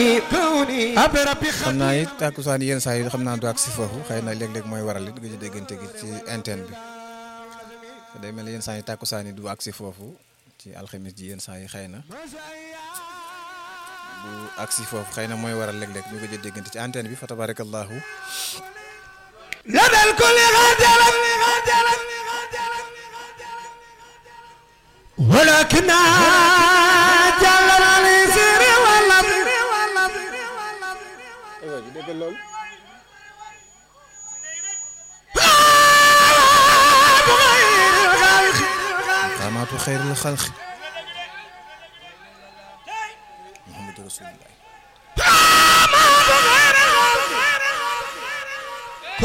xam naa it tàkkusaan yenn saa yi xam naa du ak si foofu xëy na léeg-léeg mooy waral it gëj a déggante gi ci antenne bi day mel ni yenn saa yi tàkkusaan yi du ak si foofu ci alxamis ji yenn saa yi xëy na du ak si foofu xëy na mooy waral léeg-léeg ñu gëj a déggante ci antenne bi fa tabarakallahu لدى الكل غادرا ولكن جل اليسير والامر xaamaatu xayril xalqi muhammadu rasulillah